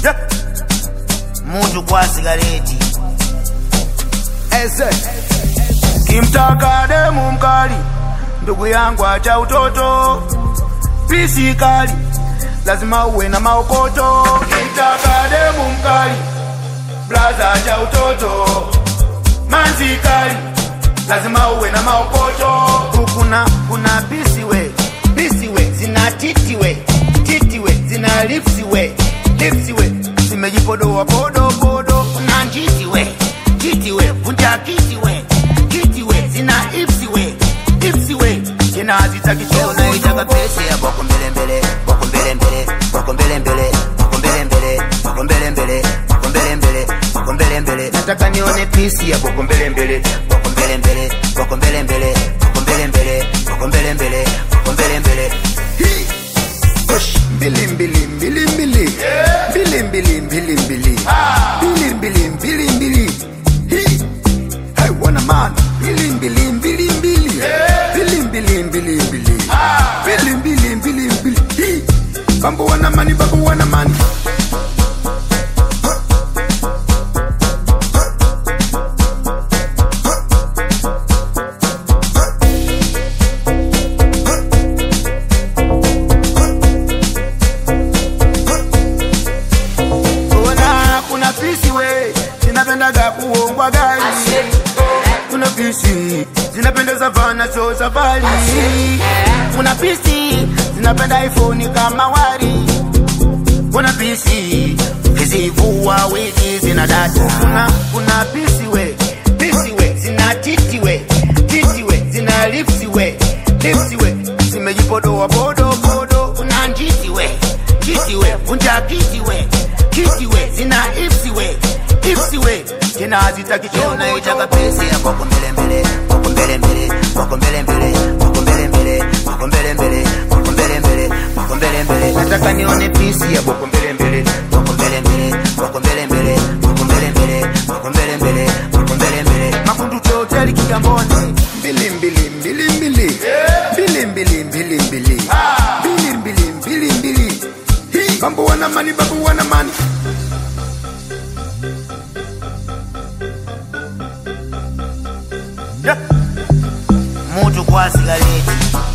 Yeah. Mutu kwa sigareti Eze. kimtaka demu mkali, ndugu yangu acha utoto, pisi kali lazima uwe na maokoto. Kimtaka demu mkali, blaza acha utoto, manzi kali lazima uwe na maokoto. Kuna kuna pisi we pisi we zina titi we titi we zina lipsi we lipsi we zimejipodoa podo podo. Kuna njiti we njiti we vunja kiti we kiti we zina ipsi we ipsi we tena hazitaki choo Unaitaka pesi ya boko mbele mbele, boko mbele mbele, boko mbele mbele, boko mbele mbele, boko mbele mbele, boko mbele mbele, boko mbele mbele. nataka nione pisi ya boko mbele mbele Boko mbele mbele, boko mbele mbele, boko mbele mbele, boko mbele mbele, boko mbele mbele. Hii. Push. mbili mbili mbili mbili mbili mbili mbili mbili mbili mbili mbili mbili Hii. Hey, wana man mbili mbili mbili mbili mbili mbili mbili mbili mbili mbili mbili mbili Hii. bambo wana mani bambo wana mani Ona kuna pisi we zinapendaga kuongwa gari, kuna pisi zinapendeza vana so safari, kuna pisi zinapenda iPhone kama wari, kuna pisi zivua wigi zina data, kuna kuna pisi we pisi we zina titi we titi we zina lipsi we lipsi we zimejipodoa podo podo, kuna njiti we njiti we vunja kiti we kiti we zina ipsi we ipsi we tena hazitaki choo Unaitaka pesi ya boko mbele mbele, boko mbele mbele, boko mbele mbele, boko mbele mbele, boko mbele mbele, boko mbele mbele, boko mbele mbele. nataka nione pisi ya boko mbele mbele Boko mbele mbele, boko mbele mbele, boko mbele mbele, boko mbele mbele, boko mbele mbele. makundu choteli kigamboni mbili mbili mbili mbili mbili mbili mbili mbili mbili mbili mbili mbili Hii. bambo wana mani bambo wana mani Yeah. Mutu kwa sigareti